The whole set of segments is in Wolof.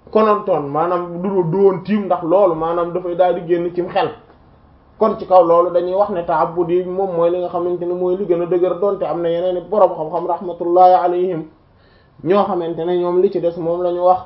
konontoon maanaam du du woon tiim ndax loolu maanaam dafay daal di génn cim xel kon ci kaw loolu dañuy wax ne ta'abbud yi moom mooy li nga xamante ne mooy li gën a dëgër donte am na yeneen i borom xam-xam rahmatullahi alayhim ñoo xamante ne ñoom li ci des moom la ñu wax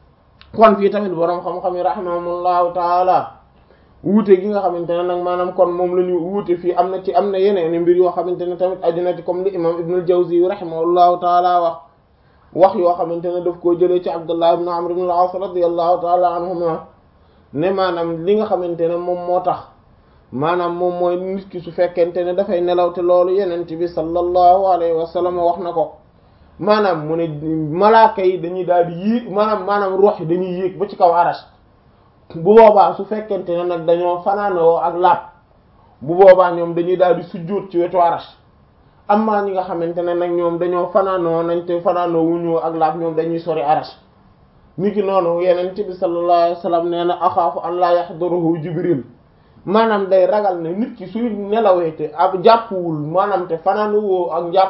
kon fii tamit borom xam-xam yi rahimahumullahu taala wuute gi nga xamante ne nag maanaam kon moom la ñu wuute fii am na ci am na yeneen i mbir yoo xamante ne tamit aju na ci comme li imam Ibnul Jawzi rahimahullahu taala wax wax yoo xamante ne daf koo jëlee ci Abdullah ibn Amr ibn al-As radiyallahu taala anhuma ne maanaam li nga xamante ne moom moo tax maanaam moom mooy nit ki su fekkente ne dafay nelaw te loolu yenent bi sallallahu alayhi wa sallam wax na ko maanaam mu ne malaaka yi dañuy daal di yéeg maanaam maanaam ruux yi dañuy yéeg ba ci kaw arash bu boobaa su fekkente ne nag dañoo fanaanoo ak laab bu boobaa ñoom dañuy daal di sujjóot ci wetu arash amma ñi nga xamante ne nag ñoom dañoo fanaanoo nañ te fanaanoo wuñu ak laab ñoom dañuy sori arash niki noonu yenent bi sallallahu alayhi wa sallam nee na axaafu an la yahduruhu jibril maanaam day ragal ne nit ki suy nelawee te ab jàppuwul maanaam te fanaanuwoo ak njàpp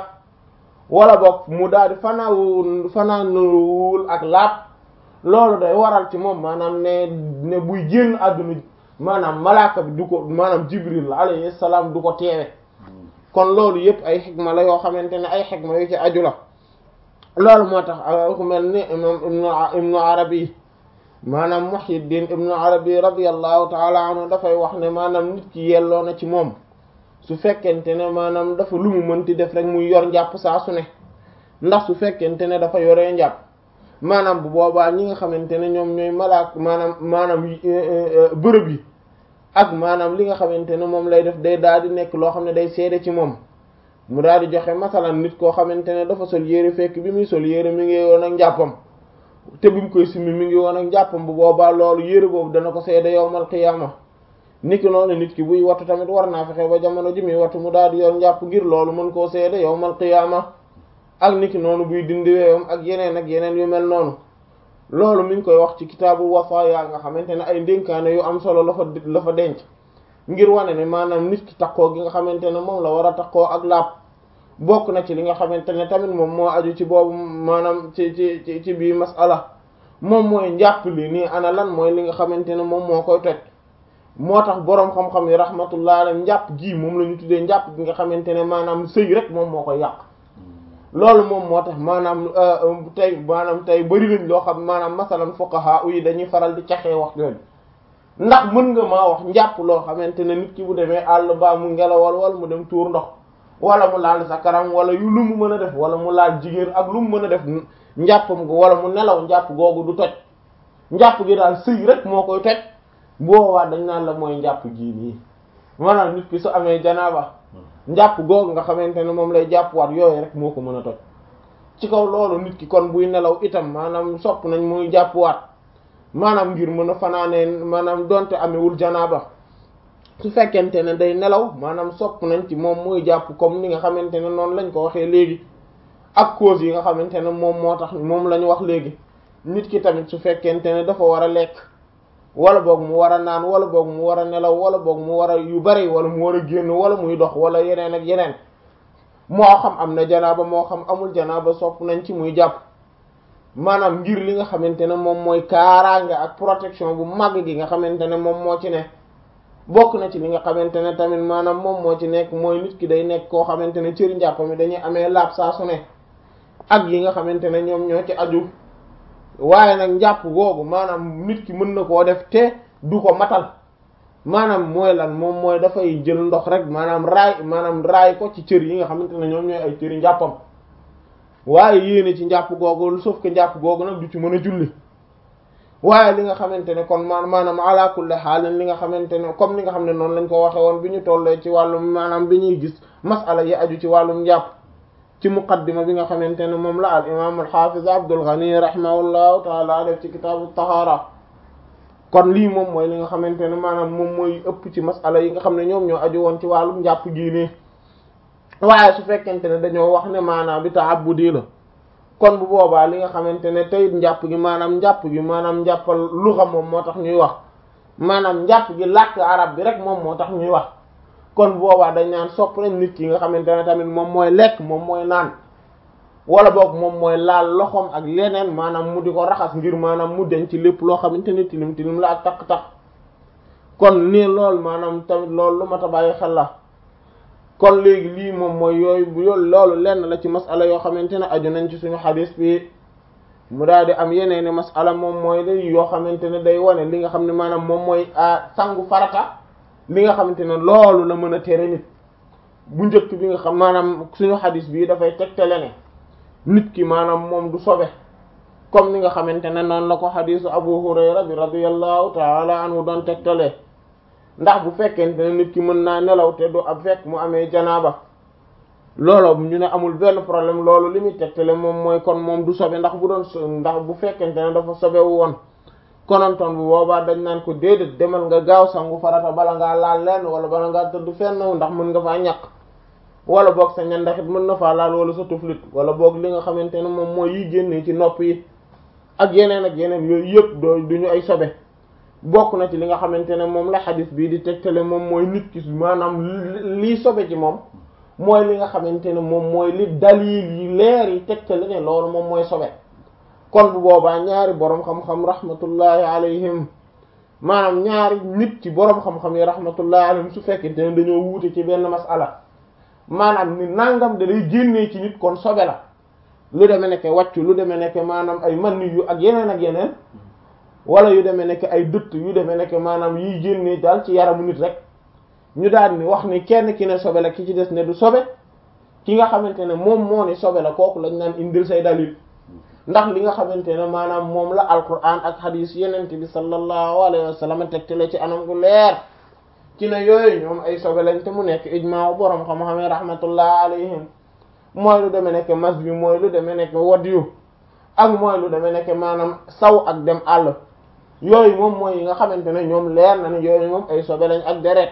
wala boog mu daal di fanaawul fanaanuwul ak laab loolu day waral ci moom maanaam ne ne buy génn àdduna maanaam malaaka bi du ko maanaam jibril alayhi salaam du ko teewe kon loolu yëpp ay xikma la yoo xamante ne ay xikma yu ci aju la loolu moo tax ku mel ni imam ibnu ibnu arabi maanaam muhyiddin ibnu arabi radiallahu taala anhu dafay wax ne maanaam nit ki yelloo na ci moom su fekkente ne maanaam dafa lu mu mënti def rek muy yor njàpp saa su ne ndax su fekkente ne dafa yoree njàpp maanaam bu boobaa ñi nga xamante ne ñoom ñooy malaak maanaam maanaam bërëb yi ak maanaam li nga xamante ne moom lay def day daal di nekk loo xam ne day seede ci moom mu daal di joxe masalan nit koo xamante ne dafa sol yére fekk bi muy sol yére mi ngi woon ak njàppam te bi mu koy simmi mi ngi woon ak njàppam bu boobaa loolu yére boobu dana ko seede yowmal qiyaama niki noonu nit ki buy wattu tamit war naa fexe ba jamono ji muy wattu mu daal di yor njàpp ngir loolu mën koo seede yowmal qiyaama ak niki noonu buy dindi weewam ak yeneen ak yeneen yu mel noonu loolu mi ngi koy wax ci kitaabu wafaaya nga xamante ne ay ndénkaane yu am solo la fa la fa denc ngir wane ne maanaam nit ki takkoo gi nga xamante ne moom la war a takkoo ak laab bokk na ci li nga xamante ne tamit moom moo aju ci boobu maanaam ci ci ci ci bii masala moom mooy njàpp li nii ana lan mooy li nga xamante ne moom moo koy toj moo tax boroom xam-xam yi rahmatullah alayhi njàpp gii moom la ñu tuddee njàpp gi nga xamante ne maanaam sëy rek moom moo koy yàq loolu moom moo tax maanaam tey maanaam tey bari nañ loo xam maanaam masalan fuqaha yi dañuy faral di caxee wax yooyu ndax mën nga maa wax njàpp loo xamante ne nit ki bu demee àll baa mu ngelawal wala mu dem tuur ndox wala mu laal sa karam wala yu lu mu mën a def wala mu laal jigéen ak lu mu mën a def njàppam wala mu nelaw njàpp googu du toj njàpp gi daal sëy rek moo koy toj boobaa dañ naan la mooy njàpp gii nii maanaam nit ki su amee janaaba njàpp googu nga xamante ne moom lay jàppwaat yooyu rek moo ko mën a toj ci kaw loolu nit ki kon buy nelaw itam maanaam sopp nañ muy jàppwaat maanaam ngir mën a fanaanee maanaam donte amewul janaaba su fekkente ne day nelaw maanaam sopp nañ ci moom muy jàpp comme ni nga xamante ne noonu lañ ko waxee léegi ak cause yi nga xamante ne moom moo tax moom la ñu wax léegi nit ki tamit su fekkente ne dafa war a lekk wala boog mu war a naan wala boog mu war a nelaw wala boog mu war a yu bari wala mu war a génn wala muy dox wala yeneen ak yeneen moo xam am na janaaba moo xam amul janaaba sopp nañ ci muy jàpp maanaam ngir li nga xamante ne moom mooy kaaraange ak protection bu màgg gi nga xamante ne moom moo ci ne bokk na ci li nga xamante ne tamit maanaam moom moo ci nekk mooy nit ki day nekk koo xamante ne cëri njàpp mi dañuy amee laab saa su ne ak yi nga xamante ne ñoom ñoo ci aju waaye nag njàpp googu maanaam nit ki mën na koo def te du ko matal maanaam mooy lan moom mooy dafay jël ndox rek maanaam raay maanaam raay ko ci cër yi nga xamante ne ñoom ñooy ay cëri njàppam waaye yéene ci njàpp googu sauf que njàpp googu nag du ci mën a julli waaye li nga xamante ne kon ma maanaam ala kulli xaalin li nga xamante ne comme li nga xam ne noonu lañ ko waxe woon bi ñu tollee ci wàllum maanaam bi ñuy gis masala yi aju ci wàllum njàpp ci muqaddima bi nga xamante ne moom la al imam al hafiz Abdul Ghani rahimahullahu taala def ci kitaabu tahaara kon lii moom mooy li nga xamante ne maanaam moom mooy ëpp ci masala yi nga xam ne ñoom ñoo aju woon ci wàllum njàpp gii nii waaye su fekkente ne dañoo wax ne maanaam bi ta'abbudi la kon bu boobaa li nga xamante ne tey njàpp gi maanaam njàpp gi maanaam njàppal luxa moom moo tax ñuy wax maanaam njàpp gi làkk arab bi rek moom moo tax ñuy wax kon boobaa dañ naan sopp nañ nit ki nga xamante ne tamit moom mooy lekk moom mooy naan wala boog moom mooy laal loxoom ak leneen maanaam mu di ko raxas ngir maanaam mu denc ci lépp loo xamante ne tilim tilim la ak takk-takk kon nii loolu maanaam tamit loolu lu mat a bàyyi xel la kon léegi lii moom mooy yooyu yoolu loolu lenn la ci masala yoo xamante ne aju nañ ci suñu xadis bi mu daal di am yeneeni masala moom mooy la yoo xamante ne day wane li nga xam ne maanaam moom mooy sangu farata li nga xamante ne loolu la mën a tere nit bu njëkk bi nga xam maanaam suñu xadis bii dafay tegtale ne nit ki maanaam moom du sobe comme ni nga xamante ne noonu la ko xadisu Abu Hurayra bi radiyallahu taala anhu doon tegtalee ndax bu fekkente ne nit ki mën naa nelaw te du ab fekk mu amee janaaba loolu ñu ne amul benn problème loolu li muy tegtale moom mooy kon moom du sobe ndax bu doon ndax bu fekkente ne dafa sobewu woon konontoon bu boobaa dañ naan ko déedéet demal nga gaaw sangu farata bala ngaa laal lenn wala bala ngaa tëdd fenn ndax mën nga faa ñàkk wala boog sa ñandaxit mën na faa laal wala sa tuflit wala boog li nga xamante ne moom mooy yi génnee ci nopp yi ak yeneen ak yeneen yooyu yëpp doo duñu ay sobe bokk na ci li nga xamante ne moom la xadis bii di tegtale moom mooy nit ki maanaam lii sobe ci moom mooy li nga xamante ne moom mooy li dalil yi leer yi tegtale ne loolu moom mooy sobe kon bu boobaa ñaari boroom xam-xam rahmatullahi alayhim maanaam ñaari nit ci boroom xam-xam yi rahmatullahi alayhim su fekkente ne dañoo wuute ci benn masala maanaam ni nangam da day génnee ci nit kon sobe la lu demee nekk wàccu lu demee nekk maanaam ay man yu ak yeneen ak yeneen wala yu demee nekk ay dëtt yu demee nekk maanaam yiy génnee daal ci yaramu nit rek ñu daal ni wax ni kenn ki ne sobe la ki ci des ne du sobe ki nga xamante ne moom moo ni sobe la kooku lañ naan indil say dalil ndax li nga xamante ne maanaam moom la alquran ak hadis yenente bi sallallahu alayhi wa sallam tegtale ci anam gu leer ci ne yooyu ñoom ay sobe lañ te mu nekk ijmaa borom xam-xam yi rahmatullah alayhim mooy lu demee nekk mas bi mooy lu demee nekk wadiyu ak mooy lu demee nekk maanaam saw ak dem àll yooyu moom mooy yi nga xamante ne ñoom leer na ne yooyu moom ay sobe lañ ak deret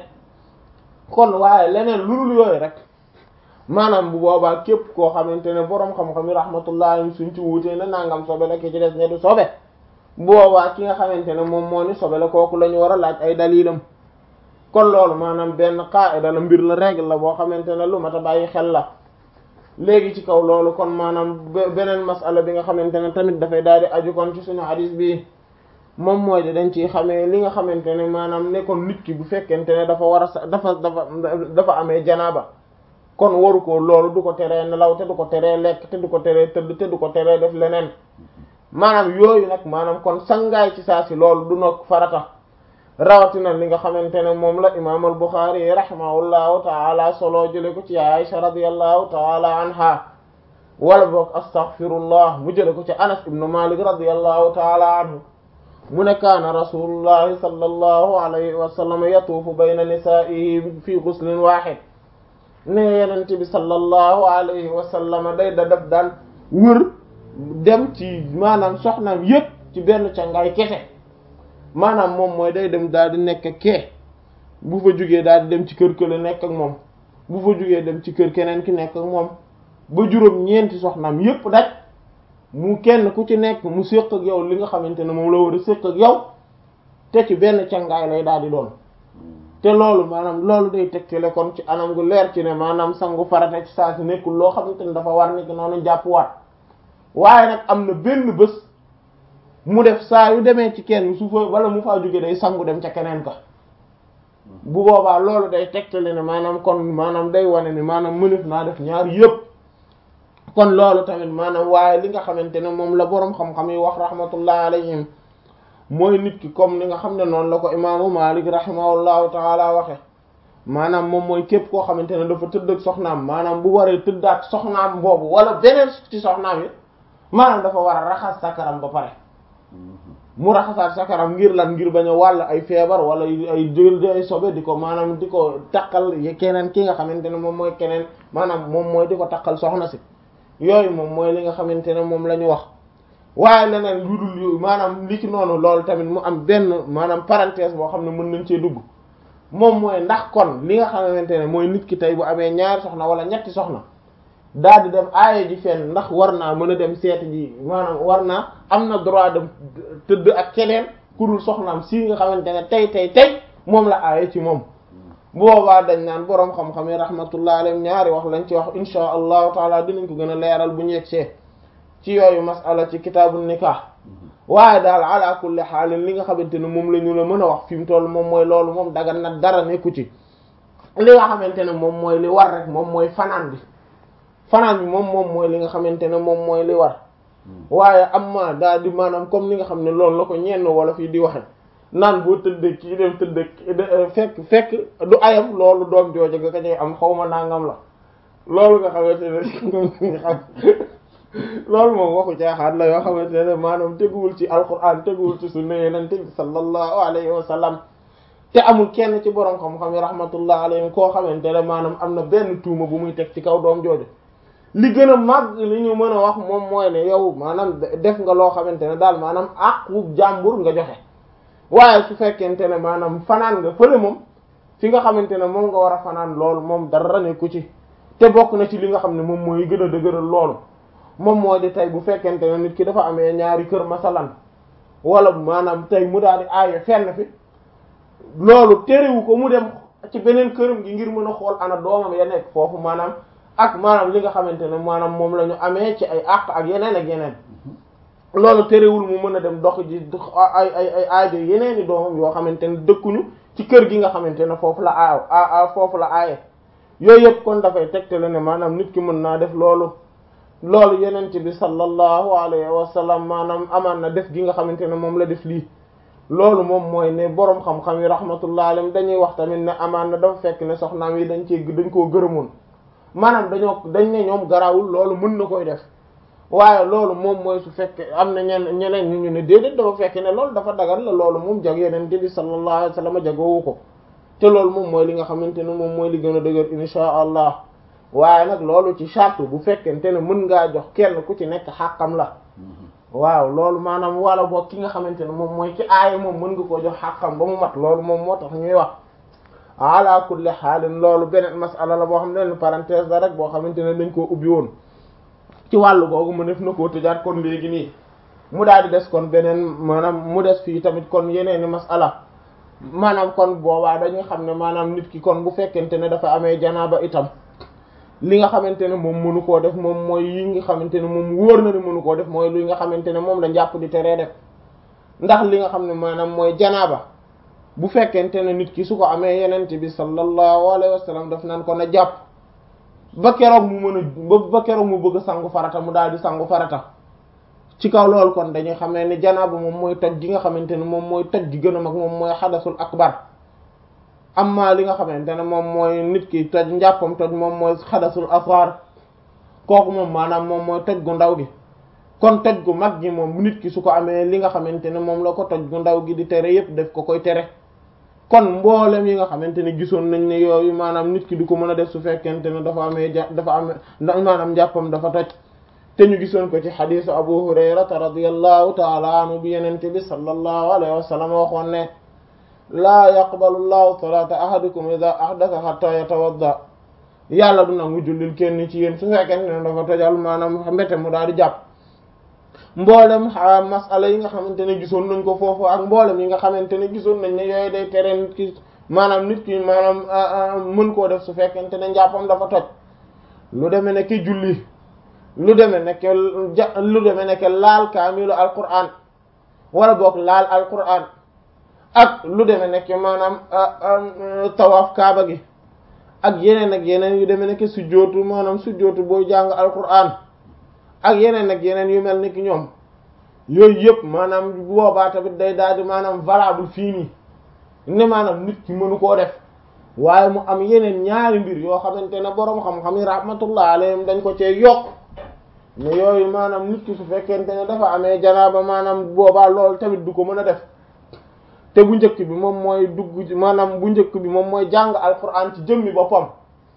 kon waaye leneen lu dul yooyu rek maanaam bu boobaa képp koo xamante ne boroom xam-xam yi rahmatullah suñ ci wuutee ne nangam sobe la ki ci des ne du sobe bu boobaa ki nga xamante ne moom moo ni sobe la kooku la ñu war a laaj ay dalilam kon loolu maanaam benn qaida la mbir la règle la boo xamante ne lu mat a bàyyi xel la léegi ci kaw loolu kon maanaam beneen masala bi nga xamante ne tamit dafay daal di aju kon ci suñu hadis bi moom mooy de dañ ciy xamee li nga xamante ne maanaam ne kon nit ki bu fekkente ne dafa war a sa dafa dafa dafa amee janaaba kon waru ko loolu du ko teree nelaw te du ko teree lekk te du ko teree tëdd te du ko teree def leneen maanaam yooyu nag maanaam kon sangaay ci saa si loolu du nag farata rawatina li nga xamante ne moom la imaam al Buxaari rahimahullahu taala solo jële ko ci Aisha radiyallahu taala anha wala boog astaghfirullah mu jële ko ci Anas ibnu Malik radiyallahu taala anhu mu ne kaana rasulullahi sallallahu alayhi wa sallam yatuufu bayna nisaa'ihi fi ghuslin waahid ne yenent bi sallallahu alayhi wa sallam day da def daan wër dem ci maanaam soxnaam yépp ci benn cangaay kese maanaam moom mooy day dem daal di nekk kee bu fa jugee daal di dem ci kër kële nekk ak moom bu fa jugee dem ci kër keneen ki nekk ak moom ba juróom ñeenti soxnaam yépp daj mu kenn ku ci nekk mu séq ak yow li nga xamante ne moom la war a séq ak yow te ci benn cangaay lay daal di doon te loolu maanaam loolu day tegtale kon ci anam gu leer ci ne maanaam sangu farata ci saa si nekkul loo xamante ne dafa war niki noonu jàpp waat waaye nag am na benn bés mu def saa yu demee ci kenn su fa wala mu faa jóge day sangu dem ca keneen ka bu boobaa loolu day tegtale ne maanaam kon maanaam day wane ni maanaam mënef naa def ñaar yépp kon loolu tamit maanaam waaye li nga xamante ne moom la boroom xam-xam yi wax rahmatullah alayhim mooy nit ki comme ni nga xam ne noonu la ko imaamu Malik rahimahullahu taala waxe maanaam moom mooy képp koo xamante ne dafa tëdd ak soxnaam maanaam bu waree tëddaat soxnaam boobu wala beneen ci soxnaam yi maanaam dafa war a raxas sakaram ba pare mu raxasaat sakaram ngir lan ngir bañ a wàll ay feebar wala ay jël ay sobe di ko maanaam di ko takkal keneen ki nga xamante ne moom mooy keneen maanaam moom mooy di ko takkal soxna si yooyu moom mooy li nga xamante ne moom la ñu wax waaye leneen lu dul yooyu maanaam li ci noonu loolu tamit mu am benn maanaam parenthèse boo xam ne mën nañ cee dugg moom mooy ndax kon li nga xamante ne mooy nit ki tey bu amee ñaari soxna wala ñetti soxna daal di dem aaye ji fenn ndax war naa mën a dem seeti ji maanaam war naa am na droit dem tëdd ak keneen ku dul soxnaam si nga xamante ne tey tey tey moom la aaye ci moom boobaa dañ naan boroom xam-xam yi rahmatullah alayhim ñaari wax lañ ci wax insha allahu taala dinañ ko gën a leeral bu ñu yegsee ci yooyu masala ci kitaabu nikah waaye daal ala kulli xaalin li nga xamante ne moom la ñu la mën a wax fi mu toll moom mooy loolu moom dagan na dara nekku ci li nga xamante ne moom mooy li war rek moom mooy fanaan bi fanaan bi moom moom mooy li nga xamante ne moom mooy li war waaye am ma daal di maanaam comme li nga xam ne loolu la ko ñenn wala fii di waxe naan boo tëdd kii dem tëdd fekk fekk du ayam loolu doom jooju nga ko ñuy am xaw ma nangam la loolu nga xamante ne xam loolu moom waxu caaxaan la yoo xamante ne maanaam teguwul ci alquran teguwul ci sunna yonent bi sallallahu alayhi wa sallam te amul kenn ci borom xam-xam yi rahmatullah alayhim koo xamante ne maanaam am na benn tuuma bu muy teg ci kaw doom jooju li gën a màgg li ñu mën a wax moom mooy ne yow maanaam def nga loo xamante ne daal maanaam àqu jàmbur nga joxe waaye su fekkente ne maanaam fanaan nga fële moom fi nga xamante ne moom nga war a fanaan loolu moom dara nekku ci te bokk na ci li nga xam ne moom mooy gën a dëgëral loolu moom moo di tey bu fekkente ne nit ki dafa amee ñaari kër masalan wala maanaam tey mu daal di aaye fenn fi loolu terewu ko mu dem ci beneen këram gi ngir mën a xool ana doomam ya nekk foofu maanaam ak maanaam li nga xamante ne maanaam moom la ñu amee ci ay àq ak yeneen ak yeneen loolu terewul mu mën a dem dox ji ay ay ay aajo yeneen i doomam yoo xamante ne dëkkuñu ci kër gi nga xamante ne foofu la aaw foofu la aaye yooyu yëpp kon dafay tegtale ne maanaam nit ki mën naa def loolu loolu yenent bi sallallahu alayhi wa sallam maanaam amaan na def gi nga xamante ne moom la def lii loolu moom mooy ne boroom xam-xam yi rahmatullah alayhim dañuy wax tamit ne amaan na dafa fekk ne soxnaam yi dañ cee dañ koo gërëmoon maanaam dañoo dañ ne ñoom garawul loolu mën na koy def waaye loolu moom mooy su fekkee am na ñen ñeneen ñu ñu ne déedéet dafa fekk ne loolu dafa dagal la loolu moom jag yeneen bi sallallahu alayhi wa sallam jagoowu ko te loolu moom mooy li nga xamante ne moom mooy li gën a dëgër insha allah waaye nag loolu ci charte bu fekkente ne mën ngaa jox kenn ku ci nekk xàqam la waaw loolu maanaam wala boog ki nga xamante ne moom mooy ci aaya moom mën nga koo jox xàqam ba mu mat loolu moom moo tax ñuy wax ala kulli xaalin loolu beneen masala la boo xam ne parenthèse la rek boo xamante ne dañ koo ubbi woon ci wàllu googu mu def na koo tëjaat kon léegi nii mu daal di des kon beneen maanaam mu des fii tamit kon yeneeni masala maanaam kon boobaa dañuy xam ne maanaam nit ki kon bu fekkente ne dafa amee janaaba itam li nga xamante ne moom mënu koo def moom mooy yi nga xamante ne moom wóor na ne mënu koo def mooy li nga xamante ne moom la njàpp di teree def ndax li nga xam ne maanaam mooy janaaba bu fekkente ne nit ki su ko amee yenent bi sallallahu alayhi wa sallam daf naan ko na jàpp ba keroog mu mën a ba keroog mu bëgg a sangu farata mu daal di sangu farata ci kaw loolu kon dañuy xamee ne janaaba moom mooy toj gi nga xamante ne moom mooy toj gi gën a mag moom mooy xadasul akbar amma li nga xamante ne moom mooy nit ki toj njàppam toj moom mooy xadasul asghar kooku moom maanaam moom mooy toj gu ndaw gi kon toj gu mag gi moom nit ki su ko amee li nga xamante ne moom la ko toj gu ndaw gi di tere yépp def ko koy tere kon mboolem yi nga xamante ne gisoon nañ ne yooyu maanaam nit ki du ko mën a def su fekkente ne dafa amee ja dafa amee maanaam njàppam dafa toj te ñu gisoon ko ci xadisu abu hurayrata radiyallahu taala anhu bi yenente bi sallallahu alayhi wa sallam waxoon ne laa yaqbalu llahu salata ahadikum ida ahdatha hatta yatawadda yàlla du nangu jullil kenn ci yéen su fekkente ne dafa tojal maanaam mbete mu daal di jàpp mboolem masala yi nga xamante ne gisoon nañ ko foofu ak mboolem yi nga xamante ne gisoon nañ ne yooyu day tere nit ki maanaam nit ki maanaam mën koo def su fekkente ne njàppam dafa toj lu demee ne ki julli lu demee ne ke ja lu demee ne ke laal kaamilu alquran wala boog laal alquran ak lu demee nekk maanaam tawaaf kaaba gi ak yeneen ak yeneen yu demee nekk sujjootu maanaam sujjootu booy jàng alquran ak yeneen ak yeneen yu mel ni ki ñoom yooyu yëpp maanaam boobaa tamit day daal di maanaam valable fii nii ne maanaam nit ki mënu koo def waaye mu am yeneen ñaari mbir yoo xamante ne boroom xam-xam yi rahmatullah alayhim dañ ko cee yokk ne yooyu maanaam nit ki su fekkente ne dafa amee janaaba maanaam boobaa loolu tamit du ko mën a def te bu njëkk bi moom mooy dugg maanaam bu njëkk bi moom mooy jàng alquran ci jëmmi boppam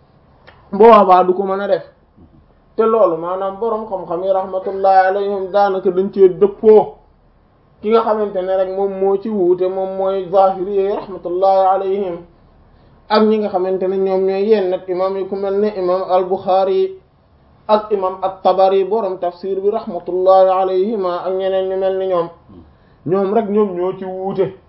boobaa du ko mën a def te loolu maanaam boroom xam-xam yi rahmatullahi alayhim daanaka dañ cee dëppoo ki nga xamante ne rek moom moo ci wuute moom mooy zahiri yi rahmatullahi alayhim ak ñi nga xamante ne ñoom ñooy yenn nag imam yi ku mel ne imam al-Bukhari ak imam at-Tabari boroom tafsir bi rahmatullahi alayhima ak ñeneen ñu mel ni ñoom ñoom rek ñoom ñoo ci wuute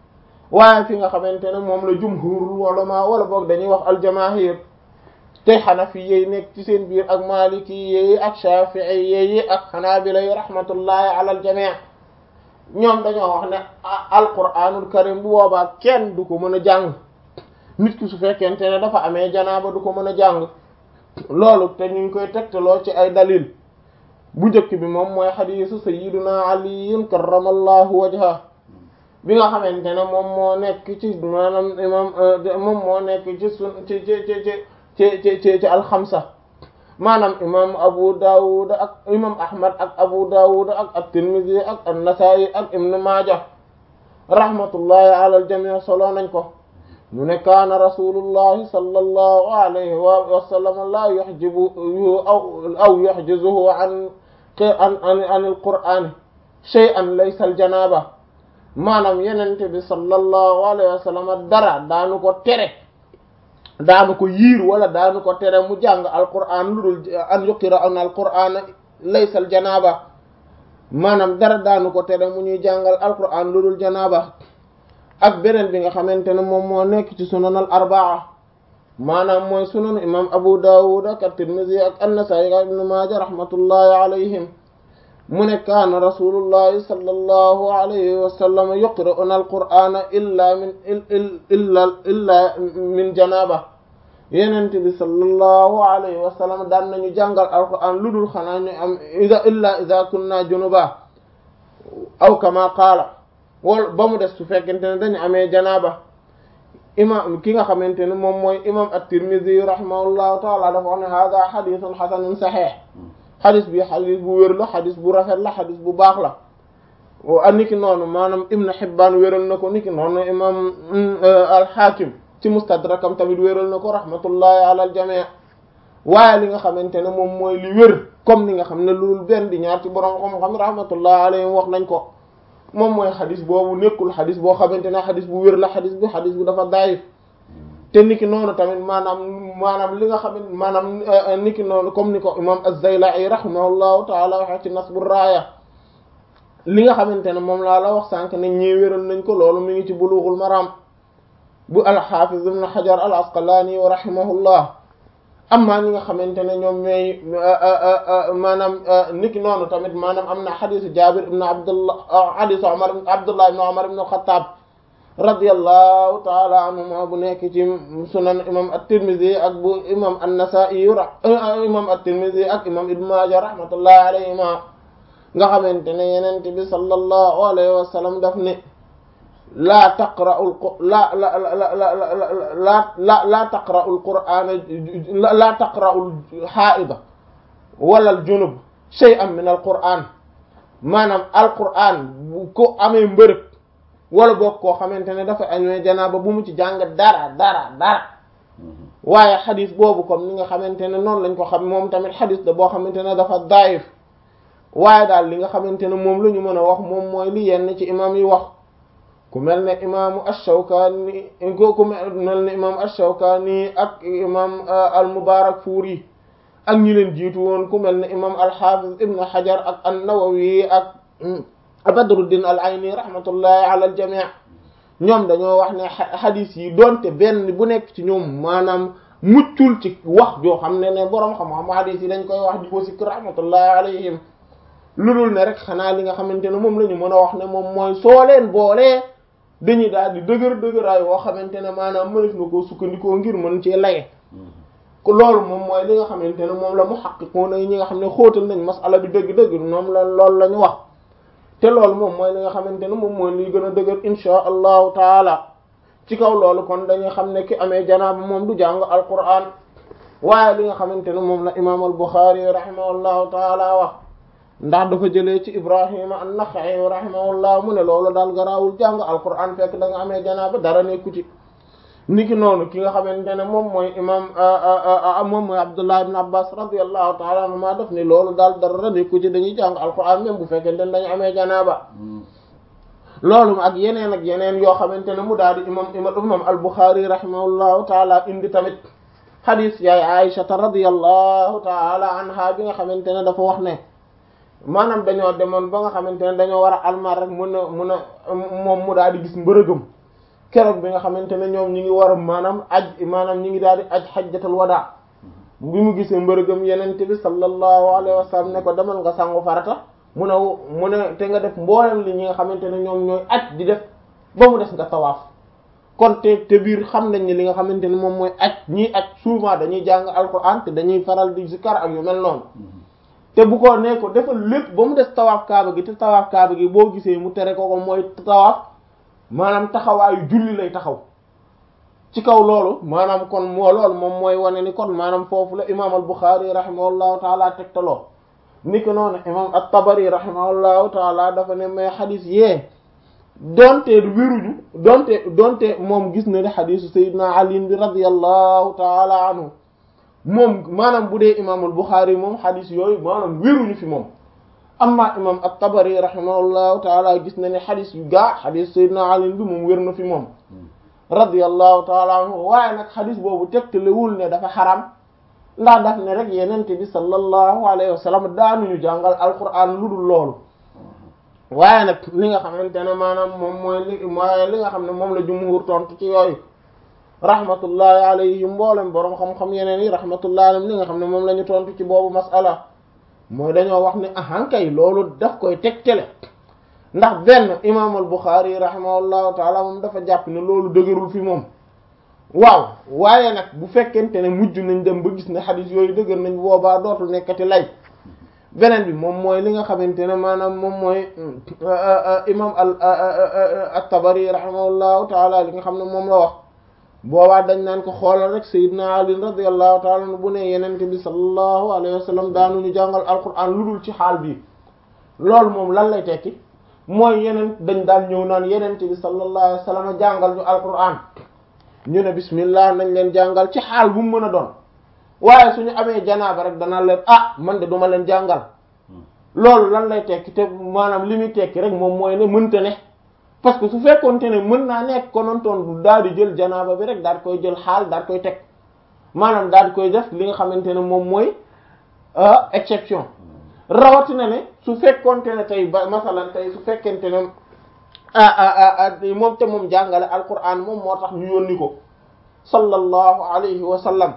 waaye fi nga xamante ne moom la jumhurul ulama wala boog dañuy wax aljamaahir te xanafi yi nekk ci seen biir ak maliki yi ak shafi'i yi ak xanaabila yi rahmatullahi ala aljamii ñoom dañoo wax ne alquranul karim bu boobaa kenn du ko mën a jàng nit ki su fekkente ne dafa amee janaaba du ko mën a jàng loolu te ñu ngi koy tegtaloo ci ay dalil bu njëkk bi moom mooy xadiisu sayyiduna aliyun karramallahu wajha bi nga xamante ne moom moo nekk ci maanaam imam moom moo nekk ci sun ci ci ci ci ci ci ci alxamsa maanaam imam abu dawud ak imam ahmad ak abu dawud ak at-tirmidhi ak an-nasa'i ak ibn maaja rahmatullahi ala al-jami' solo nañ ko mu ne kaana rasulullahi sallallahu alayhi wa sallam la yuhjibu aw aw yuhjizuhu an an an al-qur'an shay'an laysa al-janaba maanaam yenente bi sallallahu alayhi wa sallam dara daanu ko tere daanu ko yiir wala daanu ko tere mu jàng alquran lu dul an yuqira an alquran laysa aljanaba maanaam dara daanu ko tere mu ñuy jàngal alquran lu dul janaba ak beneen bi nga xamante ne moom moo nekk ci sunan al arbaa maanaam mooy sunan imam abu dawud ak at-tirmidhi ak an-nasa'i ak ibn maaja rahmatullahi alayhim mu ne kaana rasulullahi sallallahu alayhi wa sallam yuqra'una alqur'ana illa min illa illa min janaba yenent bi sallallahu alayhi wa sallam daan nañu jàngal alqur'an lu dul xanaa ñu am ida illa ida kunna junuba aw kama qaala wala ba mu des su fekkente ne dañu amee janaba imam ki nga xamante ne moom mooy imam at-Tirmidhi rahimahullahu taala dafa wax ne hada hadithun hasanun sahih xadis bi xadis bu wér la xadis bu rafet la xadis bu baax la a niki noonu maanaam Ibn Hibbaan wéral na ko niki noonu imam al-Hakim ci mustadrakam tamit wéral na ko rahmatullahi ala al-jamii waaye li nga xamante ne moom mooy li wér comme ni nga xam ne loolu benn di ñaar ci borom xam-xam rahmatullahi alayhim wax nañ ko moom mooy xadis boobu nekkul xadis boo xamante ne xadis bu wér la xadis bi xadis bu dafa daayif te niki noonu tamit maanaam maanaam li nga xam ne maanaam niki noonu comme ni ko imam az-Zayla'i rahimahullahu ta'ala waxe ci Nasbu Raaya li nga xamante ne moom laa la wax sànq ne ñii wéral nañ ko loolu mi ngi ci Bulughul Maram bu al-Hafiz ibn Hajar al-Asqalani wa rahimahullah amma ñi nga xamante ne ñoom ñooy maanaam niki noonu tamit maanaam am na xadisu Jabir ibn Abdullah xadisu Umar Abdullah ibn Umar ibn al-Khattab radiyallahu taala anhuma bu nekk ci sunan imam at-Tirmidhi ak bu imam an-Nasa'i imam at-Tirmidhi ak imam Ibn Majah rahmatullahi alayhima nga xamante ne yenent bi sallallahu alayhi wa sallam daf ne laa taqra'u la la la la la la la taqra'u al-Qur'ana la taqra'u al-ha'ida wala al-junub shay'an min al-Qur'an maanaam al-Qur'an bu ko amee mbërëg wala boog koo xamante ne dafa añwee janaaba bu mu ci jàng dara dara dara waaye xadis boobu comme ni nga xamante ne noonu lañ ko xam moom tamit xadis la boo xamante ne dafa daif waaye daal li nga xamante ne moom la ñu mën a wax moom mooy li yenn ci imam yi wax ku mel ne imaamu ash-Shawkani ku mel ne imam ash-Shawkani ak imam al-Mubarakfuri ak ñi leen jiitu woon ku mel ne imam al-Hafiz ibn Hajar ak an-Nawawi ak Badruddin al-Ayni rahmatullahi ala al-jami' ñoom dañoo wax ne xadis yi doonte benn bu nekk ci ñoom maanaam muccul ci wax joo xam ne ne boroom xam-xam xadis yi dañ koy wax di ko sikk rahmatullahi alayhim lu dul ne rek xanaa li nga xamante ne moom la ñu mën a wax ne moom mooy soo leen boolee dañuy daal di dëgër dëgëraay woo xamante ne maanaam mënef na koo sukkandikoo ngir mën cee laye ko loolu moom mooy li nga xamante ne moom la mu xaqiqoona yi ñi nga xam ne xóotal nañ masala bi dëgg-dëgg moom la loolu la ñu wax te loolu moom mooy li nga xamante ne moom mooy liy gën a dëgër insha allahu taala ci kaw loolu kon dañuy xam ne ki amee janaaba moom du jàng alquran waaye li nga xamante ne moom la imam al Bukhari rahimahullahu taala wax ndax dafa jëlee ci Ibrahima an-Nakha'i rahimahullah mu ne loolu daal garaawul jàng alquran fekk da nga amee janaaba dara nekku ci niki noonu ki nga xamante ne moom mooy imam moom mooy Abdullah ibn Abbas radiyallahu ta'ala anhuma daf ni loolu daal dara nekku ci dañuy jàng alquran même bu fekkente ne dañu amee janaaba loolu ak yeneen ak yeneen yoo xamante ne mu daal di imam imam al-Bukhari rahimahullahu ta'ala indi tamit hadith yaay Aisha radiyallahu ta'ala anha bi nga xamante ne dafa wax ne maanaam dañoo demoon ba nga xamante ne dañoo war a almar rek mun a mun a moom mu daal di gis mbërëgam keroog bi nga xamante ne ñoom ñi ngi war a maanaam aj maanaam ñi ngi daal di aj xajjatul wadaa bi mu gisee mbërëgam yenente bi sallallahu alayhi wa sallam ne ko demal nga sangu farata mu ne mu ne te nga def mboolem li ñi nga xamante ne ñoom ñooy aj di def ba mu des nga tawaaf kon te te biir xam nañ ni li nga xamante ne moom mooy aj ñiy aj souvent dañuy jàng alquran te dañuy faral di zikar ak yu mel noonu te bu ko ne ko defal lépp ba mu des tawaaf kaaba gi te tawaaf kaaba gi boo gisee mu tere ko ko mooy tawaaf maanaam taxawaayu julli lay taxaw ci kaw loolu maanaam kon moo loolu moom mooy wane ni kon maanaam foofu la imaam al Buxaari rahimahullahu taala tegtaloo ni ko noonu imaam at-Tabari rahimahullahu taala dafa ne may xadis yee donte wéruñu donte donte moom gis na ne xadisu Seydina Ali bi radiyallahu taala anhu moom maanaam bu dee imaam al Buxaari moom xadis yooyu maanaam wéruñu fi moom amma imaam at-Tabari rahimahullahu taala gis na ne xadis yu gaa xadis Seydina Ali bi moom wér na fi moom radiyallahu taala anhu waaye nag xadis boobu tegtalewul ne dafa xaram ndax daf ne rek yenente bi sallallahu alayhi wa sallam daanuñu jàngal alquran lu dul loolu waaye nag li nga xamante ne maanaam moom mooy li mooy li nga xam ne moom la jumhur tontu ci yooyu rahmatullahi alayhim mboolem boroom xam-xam yeneen yi rahmatullahi alayhim li nga xam ne moom la ñu tontu ci boobu masala mooy dañoo wax ne ahankay loolu daf koy tegtale ndax benn imaam al Buxaari rahimahullahu taala moom dafa jàpp ne loolu dëgërul fi moom waaw waaye nag bu fekkente ne mujj nañ dem ba gis ne xadis yooyu dëgër nañ boobaa dootul nekkati lay beneen bi moom mooy li nga xamante ne maanaam moom mooy imaam al at-Tabari rahimahullahu taala li nga xam ne moom la wax boobaa dañ naan ko xoolal rek Seydina Ali radiyallahu taala anhu bu ne yenente bi sallallahu alayhi wa sallam daanuñu jàngal alquran lu dul ci xaal bii loolu moom lan lay tekki mooy yeneen dañ daan ñëw naan yenente bi sallallahu alayhi wa sallam jàngal ñu alquran ñu ne bismillah nañ leen jàngal ci xaal bu mu mën a doon waaye suñu amee janaaba rek danaa leen ah man de duma leen jàngal loolu lan lay tekki te maanaam li muy tekki rek moom mooy ne mënta ne parce que su fekkoonte ne mën naa nekk konontoon du daal di jël janaaba bi rek daal di koy jël xaal daal di koy teg maanaam daal di koy def li nga xamante ne moom mooy exception rawatina ne su fekkoonte ne tey ba masalan tey su fekkente ne ah moom te moom jàngale alquran moom moo tax ñu yónni ko sallallahu alayhi wa sallam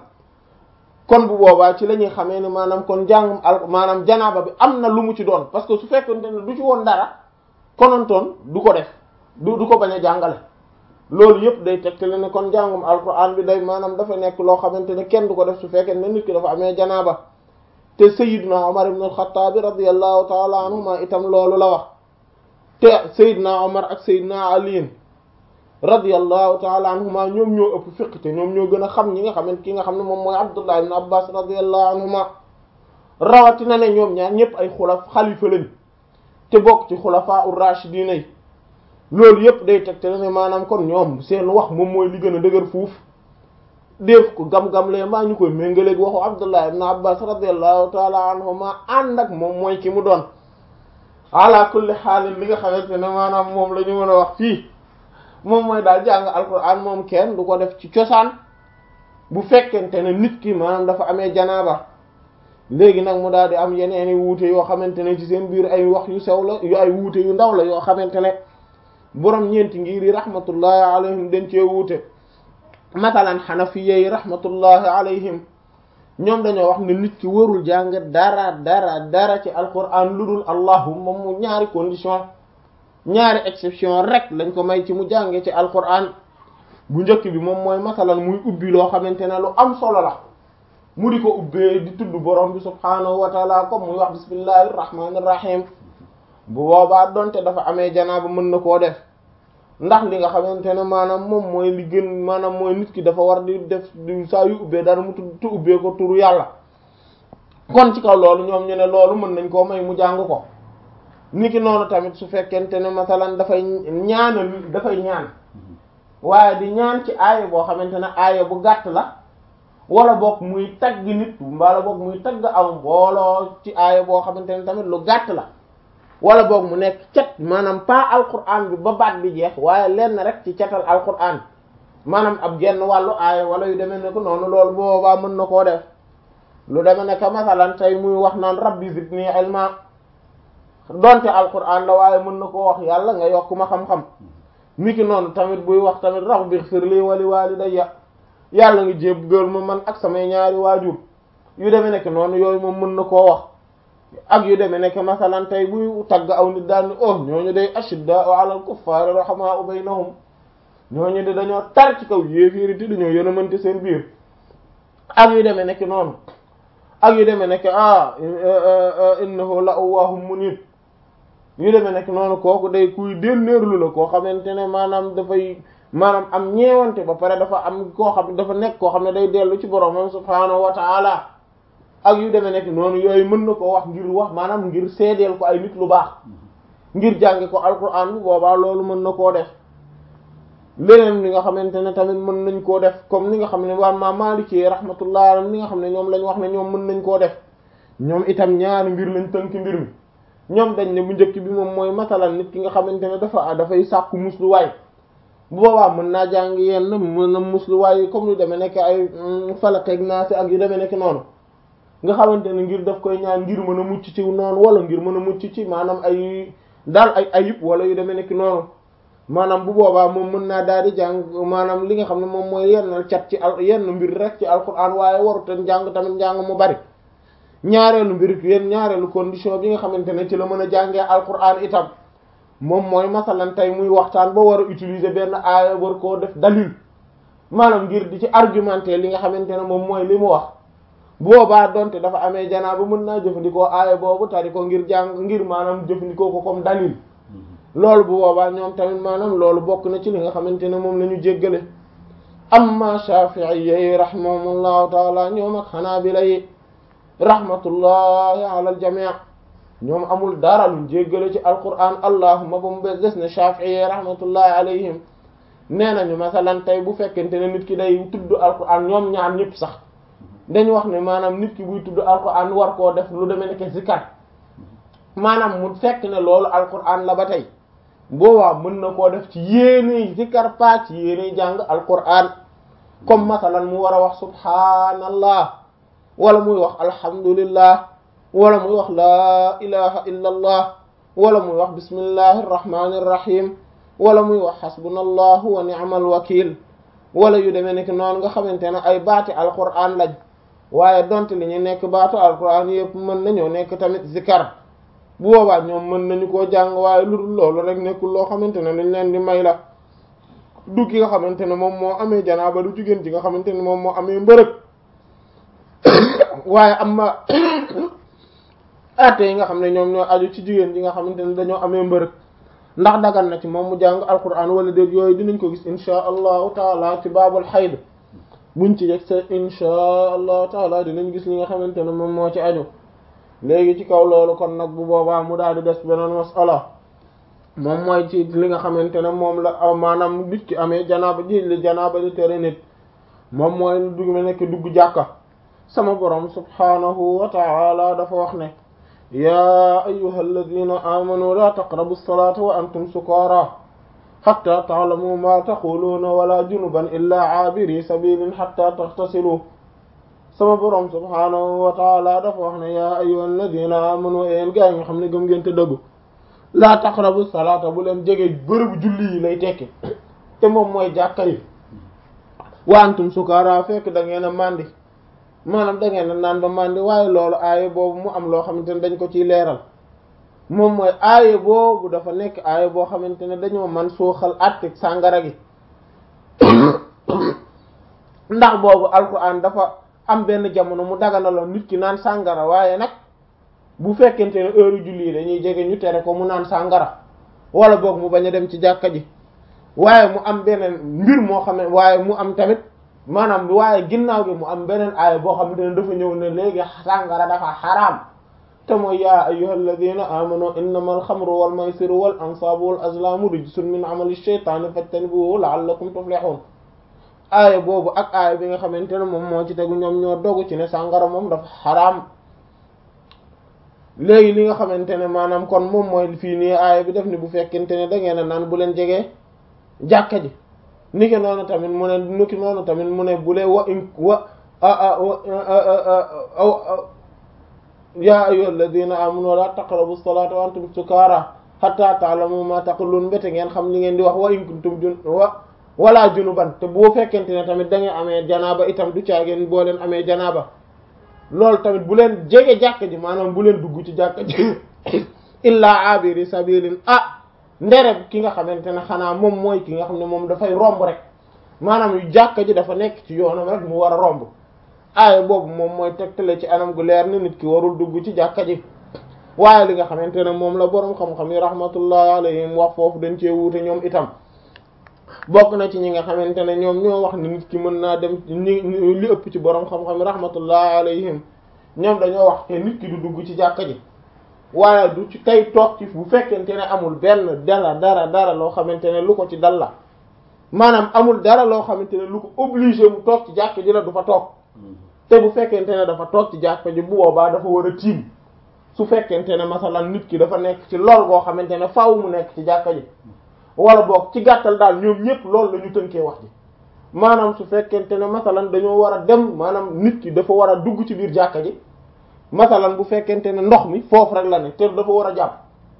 kon bu boobaa ci la ñuy xamee ne maanaam kon jàngum al maanaam janaaba bi am na lu mu ci doon parce que su fekkonte ne du ci woon dara konontoon du ko def du du ko bañ a jàngale loolu yëpp day tegtale ne kon jàngum alquran bi day maanaam dafa nekk loo xamante ne kenn du ko def su fekkee ne nit ki dafa amee janaaba te Seydina Omar ibn al-Khattab radiyallahu taala anhuma itam loolu la wax te Seydina Omar ak Seydina Ali radiyallahu taala anhuma ñoom ñoo ëpp fiq te ñoom ñoo gën a xam ñi nga xamante ki nga xam ne moom mooy Abdullah ibn Abbas radiyallahu anhuma rawatina ne ñoom ñaar ñëpp ay xulaf xalifa lañ te bokk ci xulafaa ur-rashidin yi loolu yëpp day teg te ne maanaam kon ñoom seen wax moom mooy li gën a dëgër fuuf def ko gam-gam lee maa ñu koy méngaleeg waxu Abdullah ibn Abbas radiyallahu taala anhuma ànd ak moom mooy ki mu doon ala kulli xaalin li nga xamante ne maanaam moom la ñu mën a wax fii moom mooy daal jàng alquran moom kenn du ko def ci cosaan bu fekkente ne nit ki maanaam dafa amee janaaba léegi nag mu daal di am yeneen i wuute yoo xamante ne ci seen biir ay wax yu sew la yu ay wuute yu ndaw la yoo xamante ne borom ñeenti ngir yi rahmatullahi alayhim dañ cee wuute masalan xanafiya yi rahmatullahi alayhim ñoom dañoo wax ne nit ki warul jàng dara dara dara ci alquran lu dul allahumma mu ñaari condition ñaari exception rek lañ ko may ci mu jànge ci alquran bu njëkk bi moom mooy masalan muy ubbi loo xamante ne lu am solo la mu di ko ubbee di tudd borom bi subhaanahu wa taala comme muy wax bismillahi irrahmani irrahim bu boobaa donte dafa amee janaaba mën na koo def ndax li nga xamante ne maanaam moom mooy li gën maanaam mooy nit ki dafa war di def saa yu ubbee dara mu tudd tu ubbee ko turu yàlla kon ci kaw loolu ñoom ñu ne loolu mën nañ koo may mu jàng ko niki noonu tamit su fekkente ne masalan dafay ñaanal dafay ñaan waaye di ñaan ci aaya boo xamante ne aaya bu gàtt la wala boog muy tagg nit wala boog muy tagg aw mbooloo ci aaya boo xamante ne tamit lu gàtt la wala boog mu nekk cat maanaam pas alquran bi ba baat bi jeex waaye lenn rek ci catal alquran maanaam ab genn wàllu aaya wala yu demee ne ko noonu loolu boobaa mën na koo def lu demee ne que masalan tey muy wax naan rabbi zidni ilma donte alquran la waaye mën na koo wax yàlla nga yokk ma xam-xam niki noonu tamit buy wax tamit rabbi ighfir li wa li walidayya yàlla nga jéggal ma man ak samay ñaari waajur yu demee nekk noonu yooyu moom mën na koo wax ak yu demee nekk masalan tey buy tagg aw nit daal ni oh ñooñu day ashiddaa'u 'alal kuffaari rahamaa'u baynahum ñooñu de dañoo tar ci kaw yéeféeri te dañoo yërëmante seen biir ak yu demee nekk noonu ak yu demee nekk ah innahu la awwaahum munib yu demee nekk noonu kooku day kuy dénnéerlu la koo xamante ne maanaam dafay maanaam am ñeewante ba pare dafa am koo xam dafa nekk koo xam ne day dellu ci boromam subhaanahu wa ta'ala ak yu demee nekk noonu yooyu mën na koo wax ngir wax maanaam ngir seedeel ko ay nit lu baax ngir jànge ko alquran bu boobaa loolu mën na koo def leneen li nga xamante ne tamit mën nañ koo def comme ni nga xam ne waa ma Maliki rahmatullah alayhi li nga xam ne ñoom lañ wax ne ñoom mën nañ koo def ñoom itam ñaari mbir lañ tënk mbir mi ñoom dañ ne bu njëkk bi moom mooy masalan nit ki nga xamante ne dafa dafay sàkku musluwaay bu boobaa mën naa jàng yenn mën na musluwaay comme yu demee nekk ay falakeeg naasi ak yu demee nekk noonu nga xamante ne ngir daf koy ñaan ngir mën a mucc ci noonu wala ngir mën a mucc ci maanaam ay daal ay ayib wala yu demee nekk noonu maanaam bu boobaa moom mën naa daal di jàng maanaam li nga xam ne moom mooy yenn cat ci al yenn mbir rek ci alquran waaye warutan jàng tamit njàng mu bari ñaareelu mbir yenn ñaareelu condition bi nga xamante ne ci la mën a jàngee alquran itam moom mooy masalan tey muy waxtaan ba war a utiliser benn aaya war koo def dalil maanaam ngir di ci argumenter li nga xamante ne moom mooy li mu wax boobaa donte dafa amee janaaba mën naa jëfandikoo aaya boobu tari ko ngir jàng ngir maanaam jëfandikoo ko comme dalil loolu bu boobaa ñoom tamit maanaam loolu bokk na ci li nga xamante ne moom la ñu jéggale amma Shafi'i yi rahimahumullahu taala ñoom ak Hanabila yi rahmatullahi ala al jami' ñoom amul dara luñ jéggale ci alquran allahuma ba mu bes des ne Shafi'i yi rahmatullahi alayhim nee nañu masalan tey bu fekkente ne nit ki day tudd alquran ñoom ñaar ñëpp sax dañu wax ne maanaam nit ki buy tudd alquran war koo def lu demee nekk zikar maanaam mu fekk ne loolu alquran la ba tey boobaa mën na koo def ci yéene zikar pa ci yéene jàng alquran comme masalan mu war a wax subhanallah wala muy wax alhamdulillah wala muy wax laa ilaha illa allah wala muy wax bismillahi irrahmani irrahim wala muy wax xasbunallahu wa ni'mal wakil wala yu demee nekk noonu nga xamante ne ay baati alquran lañ waaye donte li ñu nekk baatu alquran yëpp mën nañoo nekk tamit zikar bu boobaa ñoom mën nañu koo jàng waaye lu dul loolu rek nekkul loo xamante ne dañ leen di may la du ki nga xamante ne moom moo amee janaaba du jigéen ji nga xamante ne moom moo amee mbërëg waaye am ma atte yi nga xam ne ñoom ñoo aju ci jigéen ji nga xamante ne dañoo amee mbërëg ndax dagan na ci moom mu jàng alquran wala déet yooyu dinañ ko gis insha allahu taala ci baabul xayd buñ ci yegg sa insha allahu taala dinañ gis li nga xamante ne moom moo ci aju léegi ci kaw loolu kon nag bu boobaa mu daal di des beneen masala moom mooy ci li nga xamante ne moom la maanaam nit ki amee janaaba ji li janaaba di tere nit moom mooy lu dugg ma nekk dugg jàkka sama borom subhanahu wa ta'ala dafa wax ne yaa ayyuha alladina amanu la taqrabu salata wa antum sukara hatta ta'lamu ma taquluna wala junuban illa aabiri sabilin hatta taghtasilu sama borom subhanahu wa taala dafa wax ne yaa ayyuha alladina amanu yéen gaa yi nga xam ne gëm ngeen te dëggu laa taqrabu salaata bu leen jege bërëbu julli yi lay tekki te moom mooy jàkka yi wa antum sukara fekk da ngeen a màndi maanaam da ngeen a naan ba màndi waaye loolu aaye boobu mu am loo xamante ne dañ ko ciy leeral moom mooy aaye boobu dafa nekk aaye boo xamante ne dañoo man suuxal àttek sàngara gi ndax boobu alquran dafa am benn jamono mu daganaloon nit ki naan sàngara waaye nag bu fekkente ne heure julli yi dañuy jege ñu tere ko mu naan sàngara wala boog mu bañ a dem ci jàkka ji waaye mu am beneen mbir moo xam ne waaye mu am tamit maanaam waaye ginnaaw gi mu am beneen aaya boo xamante ne dafa ñëw ne léegi sàngara dafa xaraam te mooy yaa ayyuha alladina amanu innama alxamru wal maysiru wal ansaabu wal azlaamu rijsun min amali shaytaani fajtanibuhu la'allakum tuflihun aaya boobu ak aaya bi nga xamante ne moom moo ci tegu ñoom ñoo dogu ci ne sàngara moom dafa xaraam léegi li nga xamante ne maanaam kon moom mooy fii nii aaya bi def ni bu fekkente ne da ngeen a naan bu leen jegee jàkka ji niki noonu tamit mu ne niki noonu tamit mu ne bu lee wa in wa yaa ayyuha alladina amanu la taqrabu salata wa antum sukara hatta ta'lamu ma taqulun mbete ngeen xam li ngeen di wax wa in kuntum jun wa wala junuban te boo fekkente ne tamit da ngay amee janaaba itam du caageen boo leen amee janaaba loolu tamit bu leen jege jàkka ji maanaam bu leen dugg ci jàkka ji illaa abiri sabilin ah ndere ki nga xamante ne xanaa moom mooy ki nga xam ne moom dafay romb rek maanaam yu jàkka ji dafa nekk ci yoonam rek mu war a romb aaya boobu moom mooy tegtale ci anam gu leer ni nit ki warul dugg ci jàkka ji waaye li nga xamante ne moom la boroom xam-xam yi rahmatullahi alayhim wax foofu dañ cee wuute ñoom itam bokk na ci ñi nga xamante ne ñoom ñoo wax ne nit ki mën naa dem ñi li ëpp ci boroom xam-xam yi rahmatullahi alayhim ñoom dañoo wax te nit ki du dugg ci jàkka ji waaye du ci tey toog ci bu fekkente ne amul benn dara dara dara loo xamante ne lu ko ci dal la maanaam amul dara loo xamante ne lu ko obligé mu toog ci jàkka ji la du fa toog te bu fekkente ne dafa toog ci jàkka ji bu boobaa dafa war a tiim su fekkente ne masalan nit ki dafa nekk ci lool boo xamante ne faaw mu nekk ci jàkka ji wala boog ci gàttal daal ñoom ñëpp loolu la ñu tënkee wax ji maanaam su fekkente ne masalan dañoo war a dem maanaam nit ki dafa war a dugg ci biir jàkka ji masalan bu fekkente ne ndox mi foofu rek la ne te dafa war a jàpp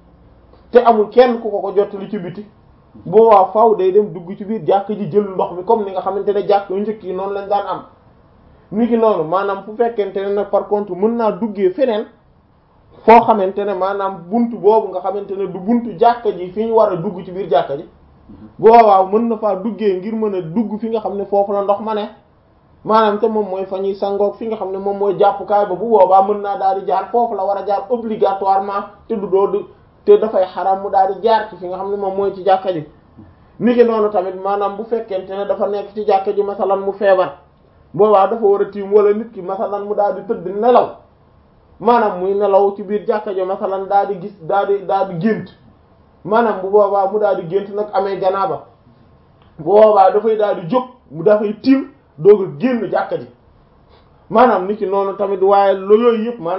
te amul kenn ku ko ko jottali ci biti boobaa faaw day dem dugg ci biir jàkka ji jël ndox mi comme ni nga xamante ne jàkk yu njëkk yi noonu lañ daan am ni ki noonu maanaam fu fekkente ne nag par contre mën naa duggee feneen foo xamante ne maanaam buntu boobu nga xamante ne du buntu jàkka ji fi ñu war a dugg ci biir jàkka ji boobaa mën na faa duggee ngir mën a dugg fi nga xam ne foofu la ndox ma ne maanaam te moom mooy fa ñuy sangoog fi nga xam ne moom mooy jàppukaay ba bu boobaa mën naa daal di jaar foofu la war a jaar obligatoirement te du doo te dafay xaram mu daal di jaar ci fi nga xam ne moom mooy ci jàkka ji ni ki noonu tamit maanaam bu fekkente ne dafa nekk ci jàkka ji masalan mu feebar boobaa dafa war a tiim wala nit ki masalan mu daal di tëdd nelaw maanaam muy nelaw ci biir jàkka ji masalan daal di gis daal di daal di gént maanaam bu boobaa mu daal di gént nag amee janaaba bu boobaa dafay daal di jóg mu dafay tiim doog a génn jàkka ji maanaam nit ki noonu tamit waaye lo yooyu yëpp maanaam